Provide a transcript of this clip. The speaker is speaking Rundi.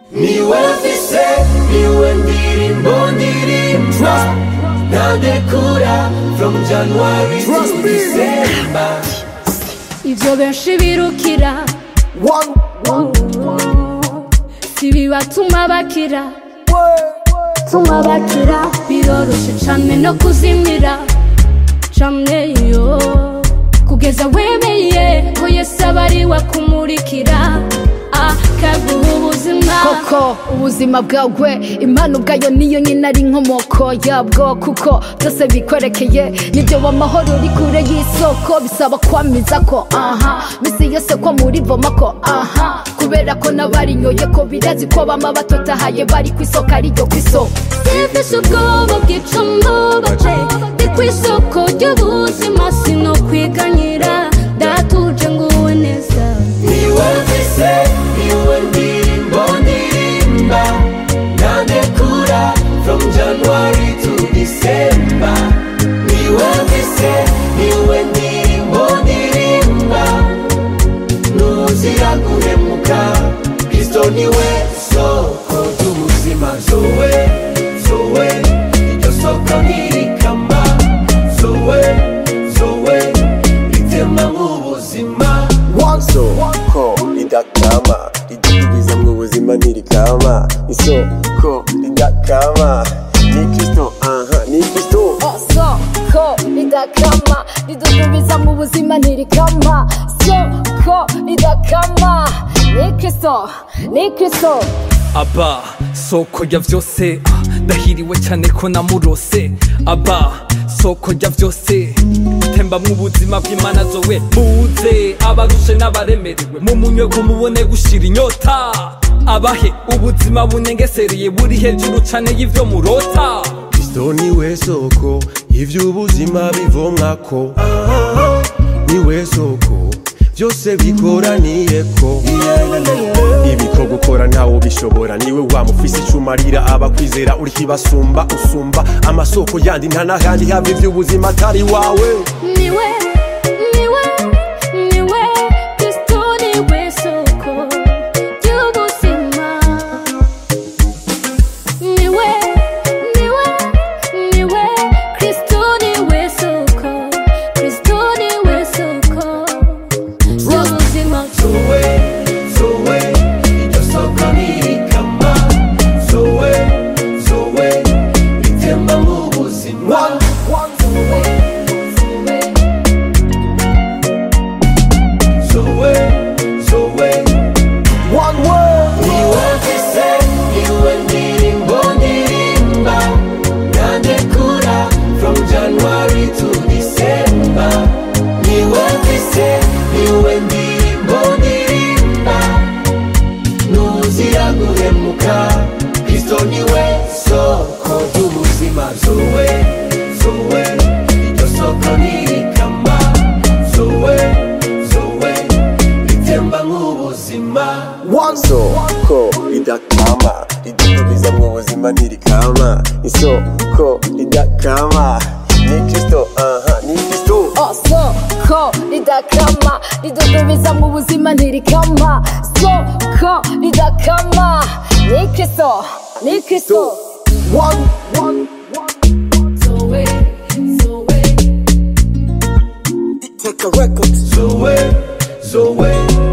niwe mfise niwe ndirimbo ndirimba ntadekura from january to Trust me. december ivyo benshi birukira One, one, si bibatuma bakira way. tuma bakira biroroshe cane no kuzimira cane yo kugeza wemeye ko yesu aba ari we akumurikira akaguha ubuzima koko ubuzima bwawe impano ubwayo niyo nyine ari inkomoko yabwo kuko byose bikwerekeye nibyo w'amahoro uri kure y'isoko bisaba kwamiza ko aha misi yose ko muri voma ko aha kubera ko n'abarinyoye ko birazi ko bama batotahaye bari ku isoko ariryo ku isoko sifise ubwoba bwica mbubaje ndi ku isoko ry'ubuzima sino kwiganyira datuje nguwe neza niwe mfise niwe ndirimbo ndirimba ntadekura from january to december niwe mfise niwe ndirimbo ndirimba ntuzira guhemuka kristo niwe soko ry'ubuzima zowe zowe iryo soko ntirikama zowe zowe ritema nk'ubuzima One, isoko ridakama ridudubiza mu buzima ntirikama isoko ridakama ni kristo aha ni kristo soko ridakama ridudubiza mu buzima ntirikama soko ridakama ni kristo ni kristo aba soko ya vyose ah, ndahiriwe cyane ko namurose aba soko ya vyose tembamwo ubuzima bw'imana zowe muze abarushe n'abaremerewe mumunywe ko mubone gushira inyota abahe ubuzima bunengesereye buri hejuru cane y'ivyo murota kristo niwe soko ivy'ubuzima bivomwako niwe soko byose bikoraniyeko ibiko gukora ntawo bishobora niwe wamufise icumarira abakwizera uri kibasumba usumba amasoko yandi nta n'ahandi hava ivy'ubuzima atari wawe niwe niwe niwe kristo niwe soko ry'ubuzima niwe niwe niwe kristo niwe soko kristo niwe soko ry'ubuzima zowe zowe iryo soko ntirikama zowe zowe ritemba nk'ubuzima zowe zowe one way. niwe mfise niwe ndirimbo ndirimba ntadekura from january to december niwe mfise niwe ndirimbo ndirimba ntuzira guhemuka kristo niwe soko ry'ubuzima zowe zowe iryo soko ntirikama zowe zowe ritemba nk'ubuzima One, isoko ridakama ridudubiza mu buzima ntirikama isoko ridakama ni kristo aha ni kristo soko ridakama ridudubiza mu buzima ntirikama soko ridakama ni kristo ni kristo one, one, zoe zoe take a record. zowe zowe